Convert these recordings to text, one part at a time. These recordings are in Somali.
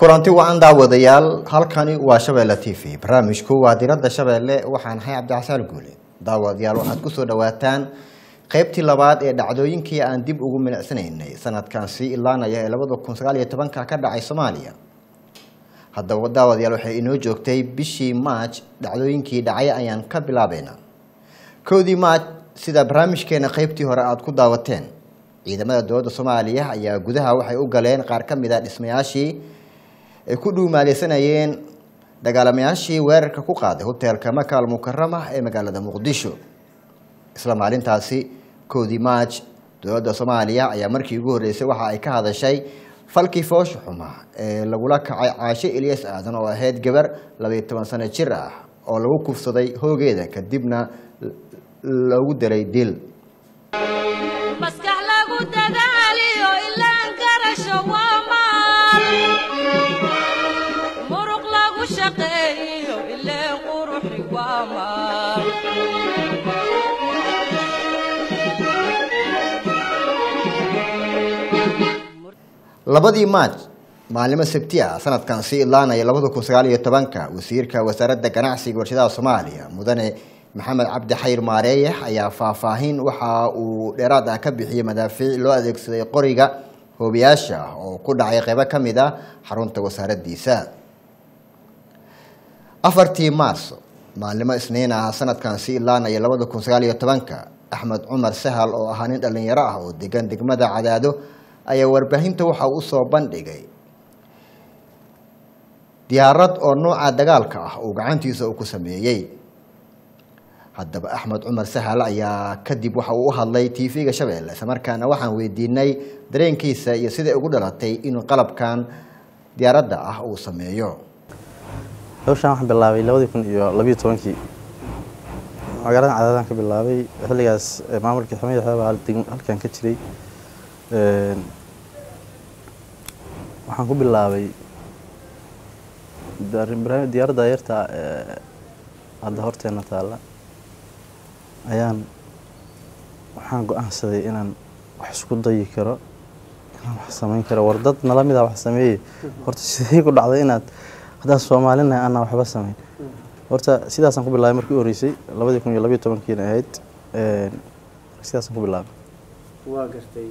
kulanti wacan daawadayaal halkani waa shabeelle t v barnaamijku waa diradda shabeelle waxaan ahay cabdixasaan guule daawadayaal waxaad kusoo dhawaataan qeybtii labaad ee dhacdooyinkii aan dib ugu milicsanaynay sanadkan sii ilaanaya ee labada kun sagaal iyo tobanka ka dhacay soomaaliya haddaba daawadayaal waxay inoo joogtay bishii maaj dhacdooyinkii dhacay ayaan ka bilaabeynaa kowdii maaj sida barnaamijkeena qeybtii hore aada ku daawateen ciidamada dowladda soomaaliya ayaa gudaha waxay u galeen qaar ka mid a dhismayaashii ay ku dhuumaaleysanayeen dagaalamayaashii weerarka ku qaaday hoteelka maka al mukarama ee magaalada muqdisho isla maalintaasi kowdii maaj dowladda soomaaliya ayaa markii ugu horreysay waxa ay ka hadashay falkii foosha xuma ee lagula kacay caashe ilyas aadan oo ahayd gabar labaiyo toban sano jir ah oo lagu kufsaday hoogeeda kadibna loogu dilay dil maskax lagu dadaaliyo ilaan garasho waa maal muruq lagu shaqeeyo ileen quruxi waa maal labadii maaj maalimo sabti ah sanadkan sii ilaanaya labada kun sagaal iyo tobanka wasiirka wasaaradda ganacsiga warshadaha soomaaliya mudane maxamed cabdi xayr maareeyax ayaa faahfaahin waxa uu dheeraad ah ka bixiyey madaafiic loo adeegsaday qoriga hoobiyaasha ah oo ku dhacay qeybo ka mid ah xarunta wasaaraddiisa afartii maarso maalimo isniin ah sanadkan sii ilaanaya labada kun sagaal iyo tobanka axmed cumar sahal oo ahaa nin dhallinyaro ah oo degan degmada cadaado ayaa warbaahinta waxa uu usoo bandhigay diyaarad oo nooca dagaalka ah uu gacantiisa uu ku sameeyey haddaba axmed cumar sahal ayaa kadib waxa uu u hadlay t v-ga shabeelle islamarkaana waxaan weydiinay dareenkiisa iyo siday ugu dhalatay inuu qalabkan diyaaradda ah uu sameeyo hawshaan waxaan bilaabay labadii kun iyo labiyo tobankii magaalada cadaadaan ka bilaabay xilligaas maamulkii xamid xeeba halkan ka jiray waxaan ku bilaabay diyaaradda yarta hadda horteena taalla ayaan waxaan go-aansaday inaan wax isku dayi karo inaan wax samayn karo war dad nala mida wax sameeye horta sidee ku dhacday inaad haddaan soomaalinahay anaa waxba samayn horta sidaasaan ku bilaabay markii u horreysay labadii kun iyo labiyo tobankiina ahayd sidaasaan ku bilaabay waa gartay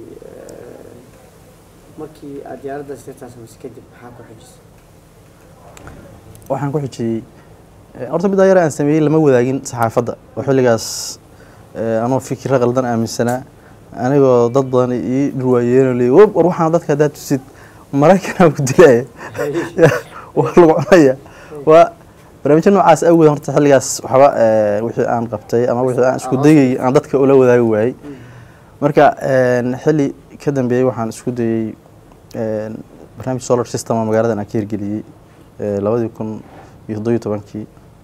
markii aad diyaaraddaas yartaa samaysay kadib maxaa ku xijisay waxaan ku xijiyey horta middaa yar aan sameeyey lama wadaagin saxaafadda oo xilligaas anoo fikira qaldan aaminsanaa anigoo dad badan ii dhurwaayeen leey war waxaan dadka haddaad tusid maraykanaa ku dilaya waa lagu cunaya waa barnaamijyo noocaas awgeed horta xilligaas waxba wixii aan qabtay ama wixii aan isku dayay aan dadka ula wadaagi waayey marka xilli ka dambeeyey waxaan isku dayey barnaamij solar system oo magaaladan aan ka hirgeliyey labadii kun iyo toddobiyo tobankii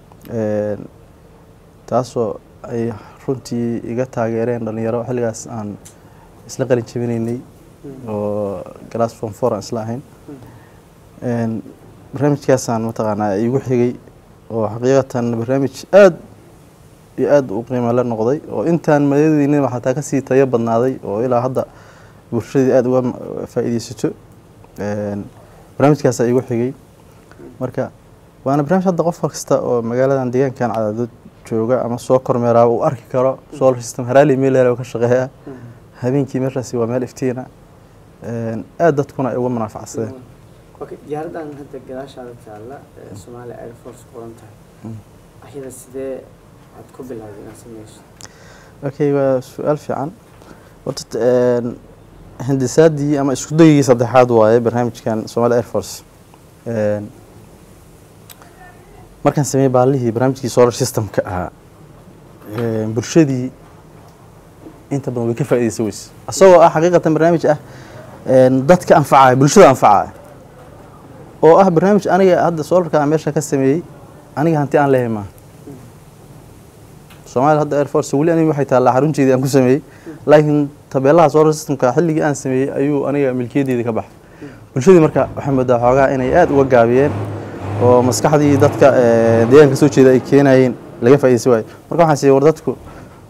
taasoo ay runtii iga taageereen dhalinyaro xilligaas aan isla qalin jabinaynay oo galaas form four aan isla ahayn barnaamijkaasaan mataqaanaa igu xigay oo xaqiiqatan barnaamij aada iyo aada u qiimo la noqday oo intaan madadeynin xataa kasii tayo badnaaday oo ilaa hadda bulshadii aada uga faa-iideysato barnaamijkaasaa igu xigay marka waana barnaamij hadda qof kasta oo magaaladan deegaankan cadaadad jooga ama soo kormeeraa uu arki karo solar system haraali meeleel ka shaqeeya habeenkii meeshaasi waa meel iftiina aada dadkuna ay uga munaafacsadeen okay diyaaraddan hadda gadaashaada taalla soomaaliya air force qoran tahay ayada sidee aad ku bilowday inaad sameyso okay waa su-aal fiican horta hindisaadii ama isku dayigii saddexaad waaye barnaamijkan somalia air force markaan sameeyey baalihii barnaamijkii solar systemka ahaa bulshadii inta badan way ka faaideysa weyse isagoo ah xaqiiqatan barnaamij ah dadka anfacaya bulshada anfacaya oo ah barnaamij aniga hadda solarka aan meesha ka sameeyey aniga hanti aan leehay maaha somalia hadda air force weli aniga waxay taallaa xarunteedii aan ku sameeyey laakiin tabeelaha solar systemka xilligii aan sameeyey ayuu aniga milkiyadeedii ka baxay bulshadii marka waxay moodaa xoogaa inay aada uga gaabiyeen oo maskaxdii dadka deegaanka soo jeeda ay keenayeen laga faaideysa waayo marka waxaan siiyey war dadku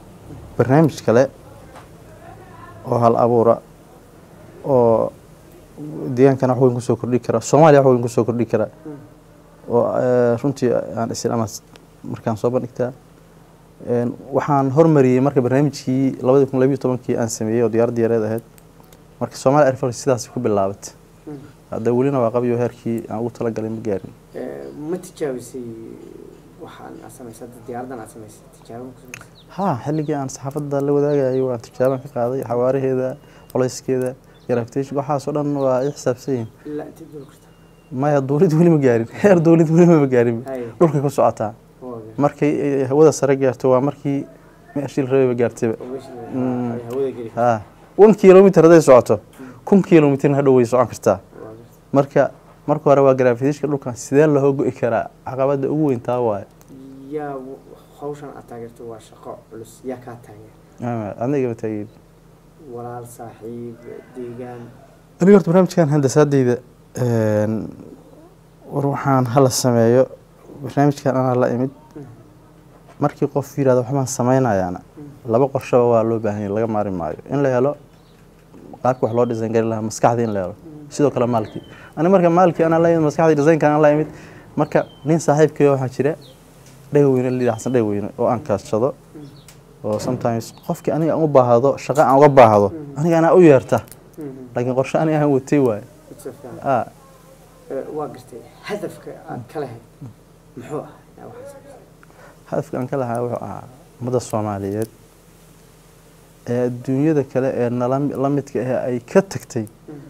barnaamij kale oo hal abuura oo deegaankana wax weyn kusoo kordhi kara soomaaliya wax weyn kusoo kordhi kara oo eh, runtii aan islaama markaan soo bandhigtaa Een, waxaan hormariyey marka barnaamijkii labadi kun labiyo tobankii aan sameeyey oo diyaarad diyaareed ahayd marka soomaaliya air force sidaas ku bilaabatay hadda welina waa qabiyo heerkii aan ugu talagalay ma gaarin Eh, ma tijaabisay waxaan aad samaysay hadda diyaaradan aad samaysay tijaabo ma ku samaysay ha xilligii aan saxaafadda la wadaagayay waan tijaabaan ka qaaday xawaaraheeda colayskeeda gravitation waxaasoo dhan waa i xisaabsan yihiin ilaa intay dul karta maya dowlad weli ma gaarin heer dowlad weli ma gaarin Hay. dhulkay ku socotaa waa gar- markay ay hawada sare gaarto waa markii meeshii la rabay gaartayba oo meesha la- Mm. ay hawada geli ha one kilomitr hadday socoto kun kilomitrna hadhow way socon kartaa waa gar- marka marka hore waa gravitationka dhulkan sidee loo go'i karaa caqabada ugu weyn taa waaye yaa w- hawshan aad taageerto waa shaqo culus yaa kaa taageer Ama anigaba taageeri walaal saaxiib deegaan aniga horta barnaamijkan handasaadeyda een, war waxaan hala sameeyo barnaamijkan anaa la imid markii qof yirahdo waxbaan sameynayaana laba qorshaba waa loo baahan yahay laga maari maayo in la helo qaabka wax loo design garin lahaa maskaxdii in la helo sidoo kale maalkii ani marka maalkii anaa la imid maskaxdii designka anaa la imid marka nin saaxiibkay waxaa jira dhegaweyne la xasan dhegaweyne oo aan kaashado oo sometimes qofkii aniga aan u baahdo shaqo aan uga baahdo aniga anaa u yeerta laakiin qorshe aniga aan watay waaye It's a fair. ah Eh, waa gartay hadafka aad ka lahayd muxuu ah yaa waxaa samaysay hadafka aan ka lahaa wuxuu ahaa ummadda soomaaliyeed ee adduunyada kale ee nala la midka ah ay ka tagtay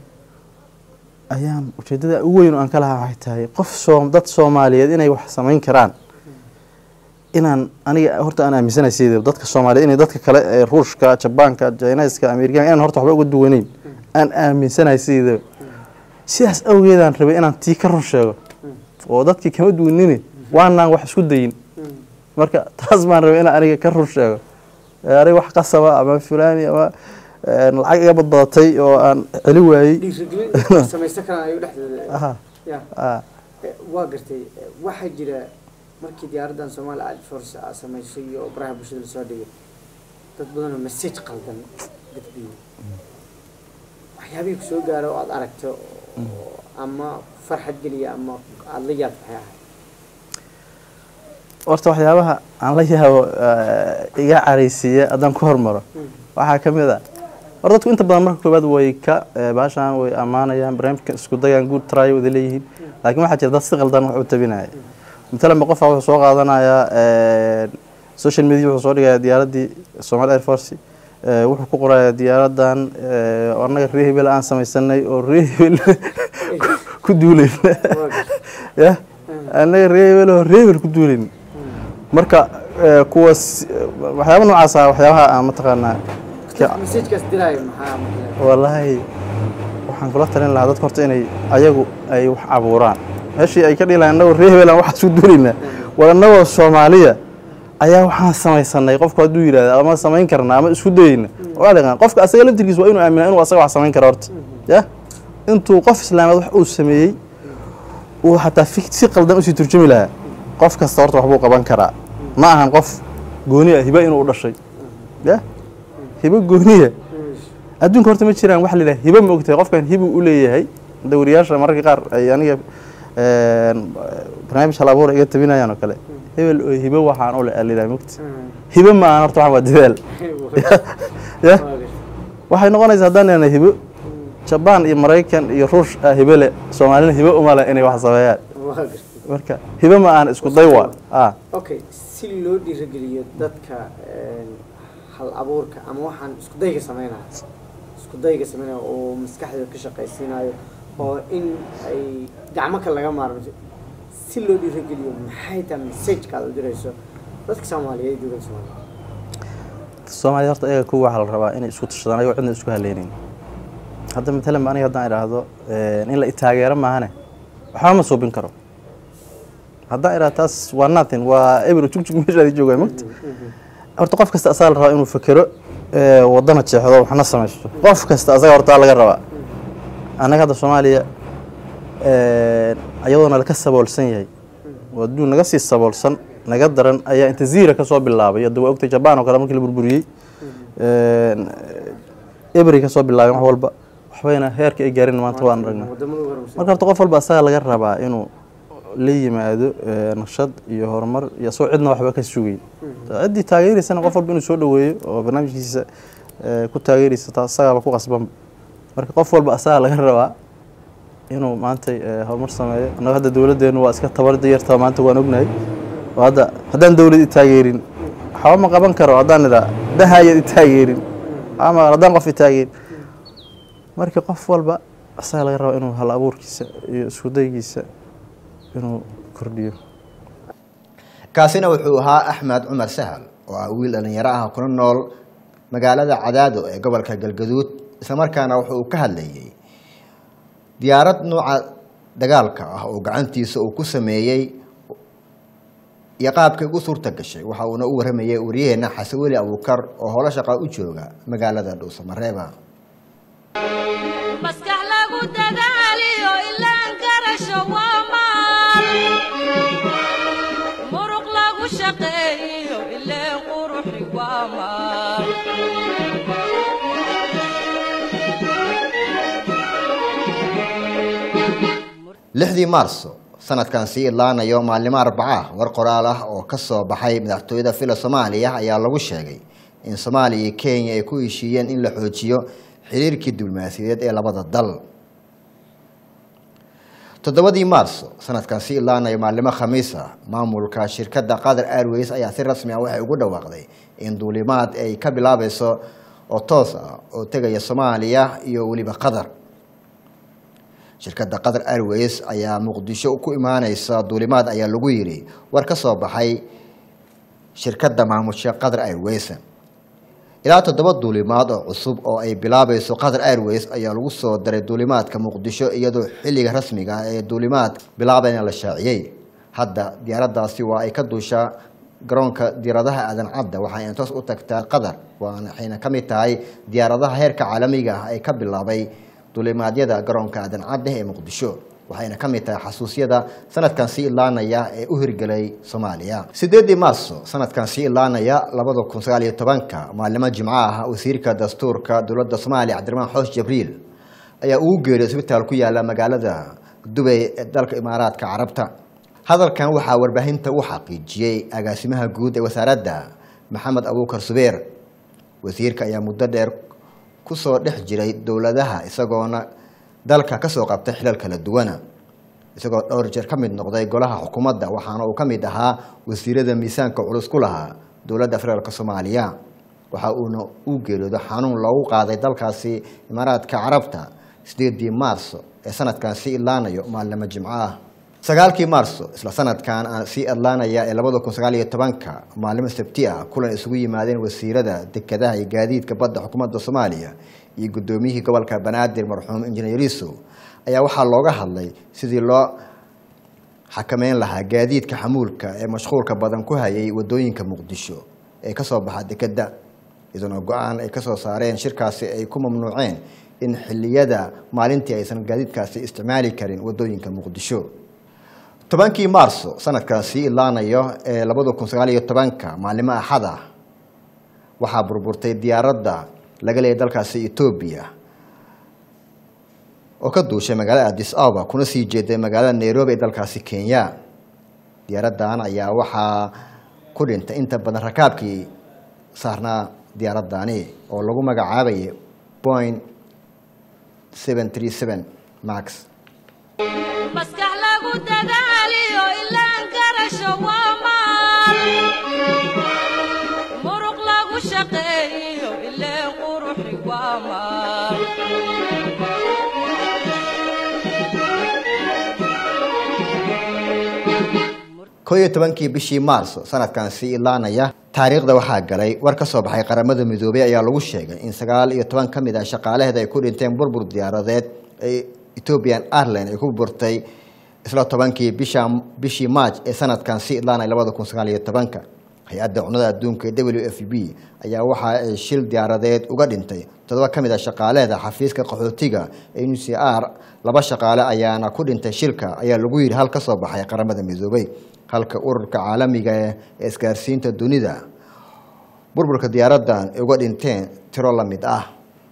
ayaan ujeedada ugu weyn oo aan ka lahaa waxay tahay qof soom dad soomaaliyeed inay wax samayn karaan inaan aniga horta aan aaminsanahay sideedaba dadka soomaaliyeed inay dadka kale ee ruushka jabaanka jiniska amerikaanka inaan horta waxba uga duwaneyn aan aaminsanahay sideedaba sidaas awgeedaan rabay inaan tii ka run sheego oo dadkii kama duwanine waanaan wax isku dayin marka taas baan rabay inaan aniga ka run sheego Ee, aniga wax qasaba ama fulani ama ee, lacag iga badbadatay oo aan celi waayey dhiirigelin samaysan karaan ayuu dhexdeeda aha ya ah Eh, waa gartay Eh, waxaa jira markii diyaaraddan Somali Air Force aad samaysay oo baraha bulshada lasoo dhigay dad badan oo message qaldan gudbiyey waxyaabihii ku soo gaara oo aad aragto oo ama farxad geliya ama aada la yaabto waxay ahayd horta waxyaabaha aan la yaabo eh, iga caraysiiya haddaan ku hormaro waxaa ka mid a hor dadku inta badan marka koowaad way ka eh, baashaan way ammaanayaan barnaamijka isku dayaan good try wada leeyihiin laakiin waxaa jira dad si qaldan wax u tabinaya matalan ba qofaa wuxuu soo qaadanayaa eh, social media wuxuu soo dhigayaa diyaaraddii Somali Air Force eh, wuxuu ku qorayaa diyaaradan eh, oo annaga reer hebel aan samaysanay oo reer hebel ku duulayna waa gartay ya annaga reer hebel oo reer hebel ku duulayna marka eh, kuwaas eh, waxyaaba noocaas ah waxyaabaha aan mataqaanaa ka- messagekaas diraayo maxaa maxaa wallaahi waxaan kula talin lahaa dadka horta inay ayagu ay wax abuuraan meeshii ay ka dhihi lahayn annagoo reer hebelan waxaas ku duulaynaa war annagoo soomaaliya ayaa waxaan samaysanay qofku hadduu yidhahda ama samayn karnaa ama isku dayeyna waa dhaqan qofka asaga laftirkiisa waa inuu aaminaa inuu asaga wax samayn karo horta ya intuu qof islaameed wax uu sameeyey uu xataa fi si qaldan usii turjumi lahaa qof kasta horta waxbuu qaban karaa ma ahan qof gooni ah hiba inuu u dhashay ya hibo gooniya adduunka horta ma jiraan waxa la yidhaha hibo ma ogtahay qofkan hibu u leeyahay dawriyaasha mararka qaar ay aniga een, barnaamij hal abuur iga tabinayaan oo kale hebel oo hibo waxaan u le la yidhaha mogta hibo ma ahan horta waxaan waa dadaal ya waxay noqonaysaa haddaan nihahna hibo jabaan iyo maraykan iyo ruush ah hibo le soomaalina hibo uma le inay wax sameeyaan waa gartay marka hibo ma ahan isku day waa ah okay si loo dhiirigeliyo dadka een, hal abuurka ama waxaan isku dayga sameynaya isku dayga sameynaya oo maskaxdooda ka shaqaysiinayo oo in ay gacmo kale laga maarmo si loo dhiirigeliyo maxay tahay messageka aad u dirayso dadka soomaaliyeed iyo dowladda soomaaliyeed soomaaliya horta ayaga kuwa waxaa la rabaa inay isku tashadaan ayagoo cidna isku haleynayn hadda matalan aniga haddaan idhaahdo in la itaageero maahane waxba ma suubin karo haddaan idhaahdo taas waa nothing waa eber jugjug meeshaadi joogaa mogta horta qof kasta asaga la rabaa inuu fekero ee, wadana jeexdo waxna samaysto qof kasta asaga horta laga rabaa annaga hadda soomaaliya ayadoona laka saboolsan yahay oo adduun naga sii saboolsan naga daran ayaa inta ziira kasoo bilaabay hadda waa ogtay jabaan oo kale markii la burburiyey ebri kasoo bilaabeen wax walba waxbayna heerka ay gaarin maanta waan aragnaa wadamada ugu horumarsan marka horta qof walba asaga laga rabaa inuu la yimaado eh, naqshad iyo horumar iyo asagoo cidna waxba ka sugeyn ciddii taageeraysana qof walba inuu soo dhaweeyo oo barnaamijkiisa eh, ku taageeraysa taa asagaaba ku qasbanba marka qof walba asaga laga rabaa inuu maanta eh, horumar sameeyo annaga hadda dowladdeenu waa iska tabar yarta maanta waan ognahay oo hadda haddaan dowlad i taageerin waxba ma qaban karo haddaan idhaa dahayad i taageerin ama haddaan qof i taageerin marka qof walba asaga laga rabaa inuu hal abuurkiisa iyo iskudaygiisa inuu kordhiyo kaasina wuxuu ahaa axmed cumar sahal oo ah wiil dhallinyaro ah kuna nool magaalada cadaado ee gobolka galgaduud islamarkaana wuxuu ka hadlayay diyaarad nuuca dagaalka ah oo gacantiisa uu ku sameeyey iyo qaabkay ugu suurta gashay waxa uuna u waramayay waryaheena xasan weli abuukar oo howlo shaqa u jooga magaalada dhuusamareeba maskax lagu dadaaliyo ilaan garasho waa maal muruq lagu shaqeeyo ileen quruxi waa maal lixdii maarso sanadkan sii idlaanayo maalnimo arbaca war qoraal ah oo ka soo baxay madaxtooyada fila soomaaliya ayaa lagu sheegay in soomaaliya iyo kenya ay ku heshiiyeen in la xoojiyo xiriirkii diblomaasiyadeed ee labada dal toddobadii maarso sanadkan sii idlaanayo maalnimo khamiis ah maamulka shirkadda qatar airways ayaa si rasmi ah waxay ugu dhawaaqday in duulimaad ay ka bilaabayso oo toos ah oo tegaya soomaaliya iyo weliba qatar shirkadda qatar airways ayaa muqdisho ku imaaneysa duulimaad ayaa lagu yidhi war ka soo baxay shirkadda maamusha qatar airways ilaa toddoba duulimaad oo cusub oo ay bilaabayso qatar airways ayaa lagu soo daray duulimaadka muqdisho iyadoo xilliga rasmiga ah ee duulimaad bilaabayna la shaaciyey hadda diyaaradaasi waa ay ka duushaa garoonka diyaaradaha aadan cadda waxayna toos u tagtaa qatar waxayna ka mid tahay diyaaradaha heerka caalamiga ah ee ka bilaabay duulimaadyada garoonka aadan cadde ee muqdisho waxayna ka mid tahay xasuusyada sanadkan sii idlaanaya ee u hirgelay soomaaliya sideedii maarso sanadkan sii idlaanaya labada kun sagaal iyo tobanka maalimo jimco ah wasiirka dastuurka dowladda soomaaliya cabdiraxmaan xoosh jabriil ayaa ugu geeriy isbitaal ku yaala magaalada dubay ee dalka imaaraadka carabta hadalkan waxaa warbaahinta u xaqiijiyey agaasimaha guud ee wasaaradda maxamed abuukar subeer wasiirka ayaa muddo dheer kusoo dhex jiray dowladaha isagoona dalka kasoo qabtay xilal kala duwana isagoo dhowr jeer ka mid noqday golaha xukuumadda waxaana uu ka mid ahaa wasiirada miisaanka culus ku lahaa dowladda federaalk soomaaliya waxa uuna u geeriyoodo xanuun loogu qaaday dalkaasi imaaraadka carabta sideedii maarso ee sanadkan sii idlaanayo maalnimo jimco ah sagaalkii maarso isla sanadkan aan sii adlaanaya ee labada kun sagaal iyo tobanka maalimo sabti ah kulan isugu yimaadeen wasiirada dekedaha iyo gaadiidka badda xukuumadda soomaaliya iyo guddoomiyihii gobolka banaadir marxuum injineer yuusuf ayaa waxaa looga hadlay sidii loo xakameyn lahaa gaadiidka xamuulka ee mashquulka badan ku hayay wadooyinka muqdisho ee kasoo baxa dekedda iyadoona go-aan ay kasoo saareen shirkaasi ay ku mamnuuceen in xiliyada maalintii aysan gaadiidkaasi isticmaali karin wadooyinka muqdisho tobankii maarso sanadkan sii idlaanayo ee labada kun sagaal iyo tobanka maalimo axad ah waxaa burburtay diyaaradda laga leeyay dalkaasi etoobiya oo ka duushay magaalada adis ababa kuna sii jeeday magaalada nairobi ee dalkaasi kenya diyaaraddan ayaa waxaa ku dhintay inta badan rakaabkii saarnaa diyaaraddaani oo lagu magacaabayay point seven three seven max maskax lagu dadaaliyo ilaan garasho waa maal muruq lagu shaqeeyo ileen quruxi waa maal koo iyo tobankii bishii maarso sanadkan sii idlaanaya taariikhda waxaa galay war ka soo baxay qaramada midoobey ayaa lagu sheegay in sagaal iyo toban ka mid ah shaqaalaheeda ay ku dhinteen burbur diyaaradeed ee ethiopian airline ay ku burtay isla tobankii bisha bishii march ee sanadkan sii idlaanaya labada kun sagaal iyo tobanka hay-adda cunada adduunka ee w f b ayaa waxa ay shil diyaaradeed uga dhintay toddoba ka mid ah shaqaaleeda xafiiska qaxootiga ee n c r laba shaqaale ayaana ku dhintay shilka ayaa lagu yidhi hal ka soo baxay qaramada midoobey halka ururka caalamiga ee isgaarsiinta dunida burburka diyaaraddan ay uga dhinteen tiro la mid ah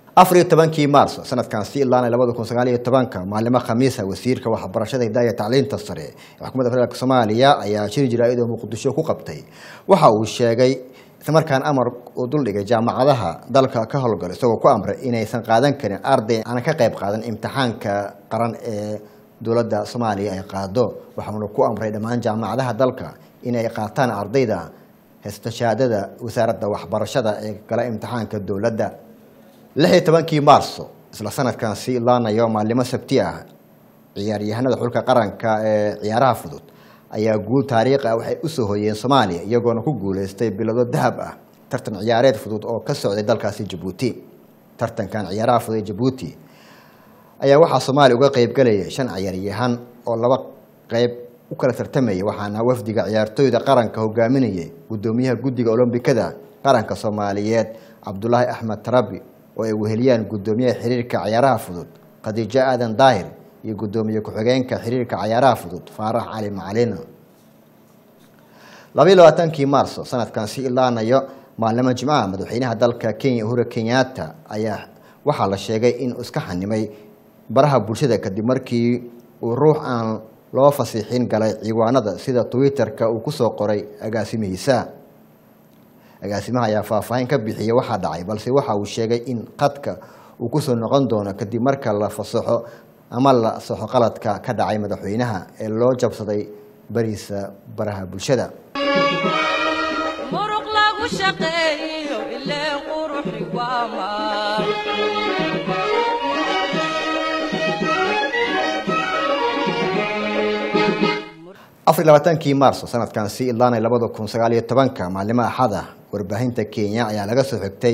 afar iyo tobankii maarso sanadkan si ilaana labada kun sagaal iyo tobanka maalimo khamiisa wasiirka waxbarashada hidaaya tacliinta sare ee xukuumadda federaalk soomaaliya ayaa shir jaraa'id oo muqdisho ku qabtay waxa uu sheegay islamarkaan amar uu duldhigay jaamacadaha dalka ka howlgala isagoo ku amray inaysan qaadan karin arday aan ka qayb qaadan imtixaanka qaran ee dowladda soomaaliya ay qaado waxauna ku amray dhammaan jaamacadaha dalka inay qaataan ardayda haysta shahaadada wasaaradda waxbarashada ee gala imtixaanka dowladda lix iyo tobankii maarso isla sanadkan si ilaanayo maalimo sabti ah ciyaaryahanada xulka qaranka ee ciyaaraha fudud ayaa guul taariikh ah waxay usoo hoyeen soomaaliya iyagoona ku guuleystay bilado dahab ah tartan ciyaareed fudud oo ka socday dalkaasi jabuuti tartankan ciyaaraha fudud ee jabuuti ayaa waxaa soomaaliya uga qeyb galayay shan ciyaaryahan oo laba qeyb u kala tartamayay waxaana wafdiga ciyaartooyda qaranka hogaaminayay gudoomiyaha guddiga olombikada qaranka soomaaliyeed cabdulaahi axmed tarabi oo ay weheliyaan gudoomiyaha xiriirka ciyaaraha fudud khadiijo aadan daahir iyo gudoomiye ku-xigeenka xiriirka ciyaaraha fudud faarax cali macalin labaiyo labaatankii maarso sanadkan si ilaanayo maalnimo jimcaha madaxweynaha dalka kenya uhuru kenyatta ayaa waxaa la sheegay inuu iska xanimay baraha bulshada kadib markii uu ruux aan loo fasiixin galay ciwaanada sida twitter-ka uu kusoo qoray agaasimihiisa agaasimaha ayaa faahfaahin ka bixiyay waxaa dhacay balse waxa uu sheegay in qadka uu kusoo noqon doono kadib marka la fasaxo ama la saxo qaladka ka dhacay madaxweynaha ee loo jabsaday bariisa baraha bulshada muruq lagu shaqeeyo ilee quruxi waa maal afar iyo labaatankii maarso sanadkan si ilaanay labada kun sagaal iyo tobanka maalimo axada warbaahinta kenya ayaa laga soo xigtay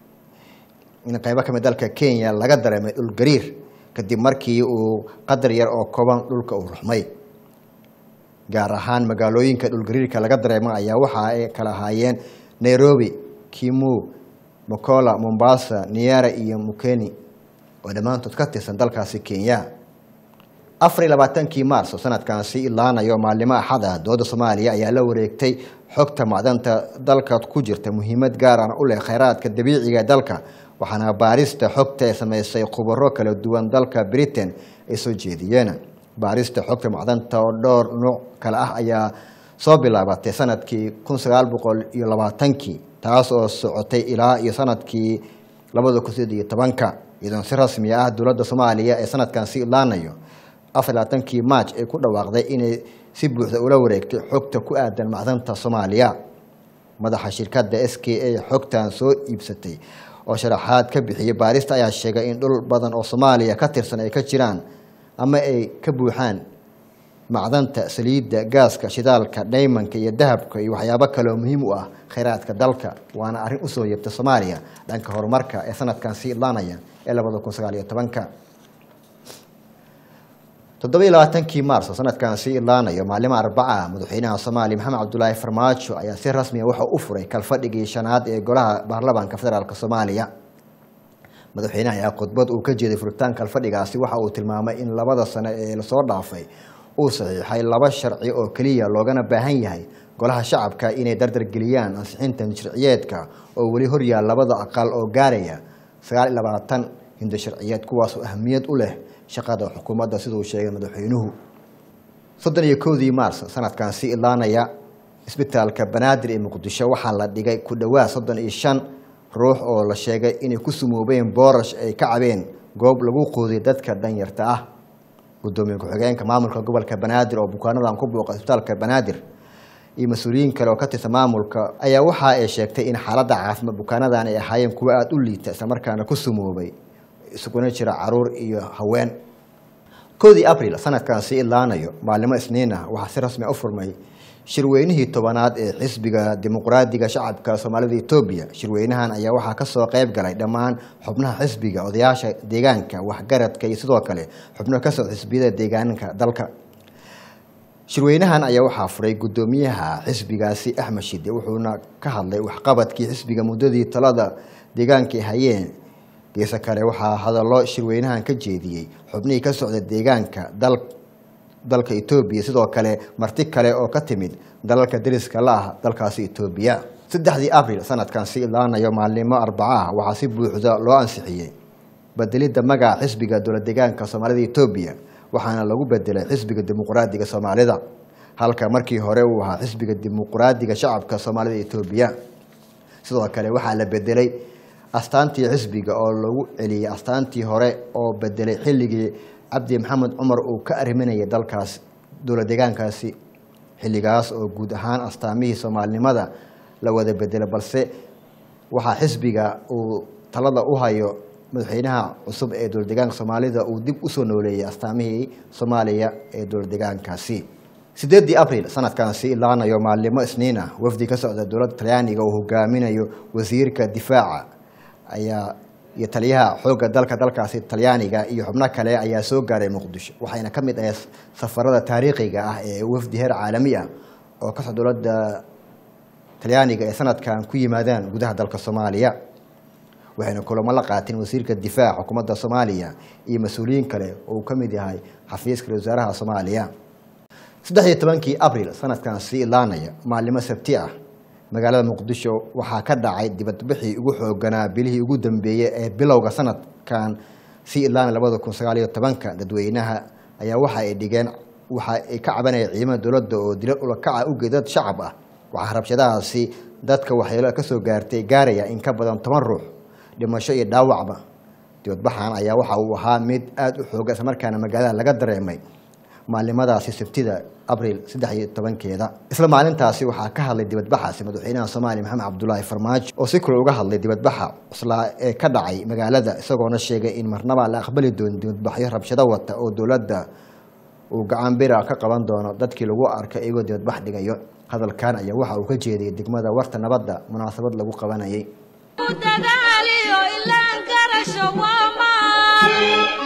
in qeybo kamid dalka kenya laga dareemay dhul gariir kadib markii uu qadar yar oo kooban dhulka uu ruxmay gaar ahaan magaalooyinka dhulgariirka laga dareema ayaa waxa ay kala ahaayeen nairobi kimu mokola mombasa niara iyo mukeni oo dhammaantood ka tirsan dalkaasi kenya afar iyo labaatankii maarso sanadkan si ilaanayo maalimo axada dooda soomaaliya ayaa la wareegtay xogta macdanta dalka ku jirta muhiimad gaarana u leh kheyraadka dabiiciga ee dalka waxaana baarista xogta ee sameysay khubaro kala duwan dalka britain ay soo jeediyeen baarista xogta macdanta oo dhowr nuuc kale ah ayaa soo bilaabatay sanadkii kun sagaal boqol iyo labaatankii taas oo socotay ilaa iyo sanadkii labada kun sideed iyo tobanka iyadoon si rasmi ah dowladda soomaaliya ee sanadkan si ilaanayo afar labaatankii maaj ay ku dhawaaqday inay si buuxda ula wareegtay xogta ku aadan macdanta soomaaliya madaxa shirkadda s k a xogtan soo iibsatay oo sharaxaad ka bixiyay baarista ayaa sheegay in dhul badan oo soomaaliya ka tirsan ay ka jiraan ama ay ka buuxaan macdanta saliidda gaaska shidaalka dhaymanka iyo dahabka iyo waxyaabo kaleoo muhiim u ah kheyraadka dalka waana arrin usoo yabta soomaaliya dhanka horumarka ee sanadkan sii idlaanaya ee labada kun sagaal iyo tobanka toddoba iyo labaatankii maarso sanadkan sii idlaanayo maalimo arbaca madaxweynaha soomaaliya maxamed cabdulaahi farmaajo ayaa si rasmiya waxa u furay kalfadhigii shanaad ee golaha baarlamaanka federaalk soomaaliya madaxweynaha ayaa khudbad uu ka jeeday furitaan kalfadhigaasi waxa uu tilmaamay in labada sano ee lasoo dhaafay uu saxiixay laba sharci oo keliya loogana baahan yahay golaha shacabka inay dardargeliyaan ansixinta sharciyeedka oo weli horyaal labada aqal oo gaaraya sagaal iyo labaatan hindo sharciyeed kuwaasoo ahmiyad u leh shaqada xukuumadda siduu sheegay madaxweynuhu soddon iyo kowdii maars sanadkan si ilaanaya isbitaalka banaadir ee muqdisho waxaa la dhigay ku dhowaad soddon iyo shan ruux oo la sheegay inay ku sumoobeen boorash ay ka cabeen goob lagu quudiy dadka danyarta ah gudoomiye ku-xigeenka maamulka gobolka banaadir oo bukaanadan ku buuqa isbitaalka banaadir iyo mas-uuliyiin kale oo ka tirsan maamulka ayaa waxa ay sheegtay in xaaladda caafimaad bukaanadan ay ahaayeen kuwo aada u liita islamarkaana ku sumoobay isuguna jira caruur iyo haween koodii abril sanadkan sii idlaanayo maalimo isniin ah waxaa si rasmi u furmay shirweynihii tobanaad ee xisbiga dimuqraadiga shacabka soomaalida etoobiya shirweynahan ayaa waxaa kasoo qeyb galay dhammaan xubnaha xisbiga odayaasha deegaanka waxgaradka iyo sidoo kale xubno kasoo xisbiyada deegaanka dalka shirweynahan ayaa waxaa furay gudoomiyaha xisbigaasi axmed shide wuxuuna ka hadlay waxqabadkii xisbiga muddadii talada deegaanka ay hayeen geese kale waxaa hadallo shirweynahan ka jeediyey xubnihii ka socda deegaanka dal dalka etoobiya sidoo kale marti kale oo ka timid dalalka dariska la ah dalkaasi etoobiya saddexdii abril sanadkan si ilaanayo maalnimo arbacaah waxaa si buuxda loo ansixiyey bedelidda magaca xisbiga dowlad deegaanka soomaalida etoobiya waxaana lagu bedelay xisbiga dimuqraadiga soomaalida halka markii hore uu ahaa xisbiga dimuqraadiga shacabka soomaalida etoobiya sidoo kale waxaa la bedelay astaantii xisbiga oo lagu celiyey astaantii hore oo bedelay xilligii cabdi maxamed cumar uu ka arriminayay dalkaas dowlad deegaankaasi xilligaas oo guud ahaan astaamihii soomaalinimada la wada bedelay balse waxaa xisbiga uu talada u hayo madaxweynaha cusub ee dowlad deegaanka soomaalida uu dib usoo nooleeyey astaamihii soomaaliya ee dowlad deegaankaasi sideedii abril sanadkan si ilaanayo maalimo isniin ah wafdi ka socda dowladda talyaaniga uu hogaaminayo wasiirka difaaca ayaa iyo taliyaha xoogga dalka dalkaasi talyaaniga iyo xubno kale ayaa soo gaaray muqdisho waxayna ka mid ahay safarada taariikhiga ah ee wafdi heer caalami ah oo ka socda dowladda talyaaniga ee sanadkan ku yimaadaan gudaha dalka soomaaliya waxayna kulamo la qaateen wasiirka difaaca xukuumadda soomaaliya iyo mas-uuliyiin kale oo uu ka mid yahay xafiiska wasaaraha soomaaliya saddex iyo tobankii abril sanadkan sii ilaanaya maalimo sabti ah magaalada muqdisho waxaa ka dhacay dibadbixii ugu xooganaa bilihii ugu dambeeyey ee bilowga sanadkan sii ilaanaya labada kun sagaal iyo tobanka dadweynaha ayaa waxa ay dhigeen waxa ay ka cabanayeen ciidamada dowladda oo dilo ulakaca u geedad shacab ah waxaa rabshadahaasi dadka waxyeelo kasoo gaartay gaaraya in ka badan toban ruux dhimasho iyo dhaawacba dibadbaxan ayaa waxa uu ahaa mid aada u xooga islamarkaana magaalada laga dareemay maalimadaasi sabtida abril saddex iyo tobankeeda isla maalintaasi waxaa ka hadlay dibadbaxaasi madaxweynaha soomaaliya maxamed cabdulaahi farmaajo oo si kale uga hadlay dibadbaxa cuslaa ee ka dhacay magaalada isagoona sheegay in marnaba la aqbali doonin dibadbaxyo rabshado wata oo dowladda uu gacan bira ka qaban doono dadkii lagu arkay iyagoo dibadbax dhigayo hadalkan ayaa waxa uu ka jeediyey degmada warta nabadda munaasabad lagu qabanayay dadaaliyo ilaan garasho waa maal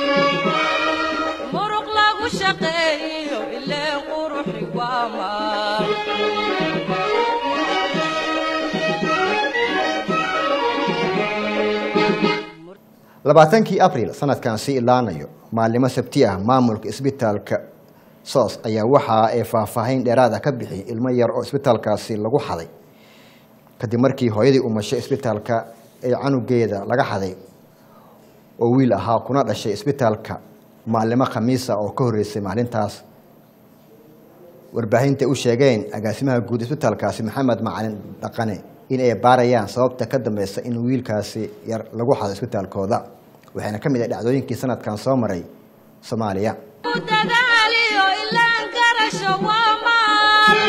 muruq lagu shaqeeyo ileen quruxi waa maal labaatankii abril sanadkan sii ilaanayo maalimo sabti ah maamulka isbitaalka soos ayaa waxa ay faahfaahin dheeraad ah ka bixiyay ilmo yar oo isbitaalkaasi lagu xaday kadib markii hooyadii umashay isbitaalka ee canugeeda laga xaday oo wiil ahaa kuna dhashay isbitaalka maalimo khamiisa oo ka horreysay maalintaas warbaahinta u sheegeen agaasimaha guud isbitaalkaasi maxamed macalin dhaqane in ay baarayaan sababta ka dambeysa in wiilkaasi yar lagu xado isbitaalkooda waxayna ka mid ah dhacdooyinkii sanadkan soo maray soomaaliya dadaaliyo ilaan garasho waa maal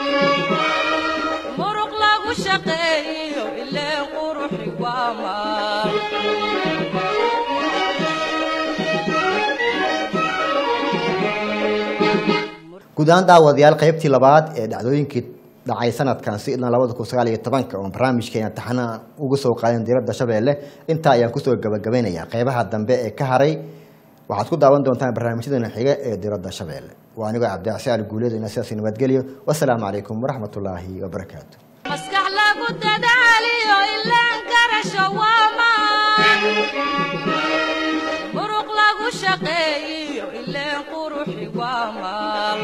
muruq lagu shaqeeyo ileen quruxi waa maal guud ahaan daawadayaal qaybtii labaad ee dhacdooyinkii dhacay sanadkan si ilaa labada kun sagaal iyo tobanka oon barnaamijkeena taxana uga soo qaadin diradda shabeelle intaa ayaan kusoo gabagabaynayaa qeybaha dambe ee ka haray waxaad ku daawan doontaan barnaamijyadeena xiga ee diradda shabeelle waa anigoo cabdicasi ali guuleedina sidaasi nabadgelyo wasalaamu calaykum waraxmatullaahi wabarakaatu maskax lagu dadaaliyo ilaan garasho waa maal muruq lagu shaqeeyo ileen quruxi waa maal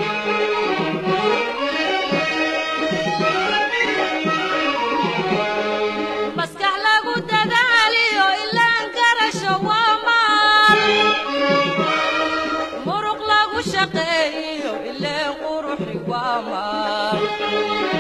maskax lagu dadaaliyo ilaan garasho waa maal muruq lagu shaqeeyo ileen quruxi waa maal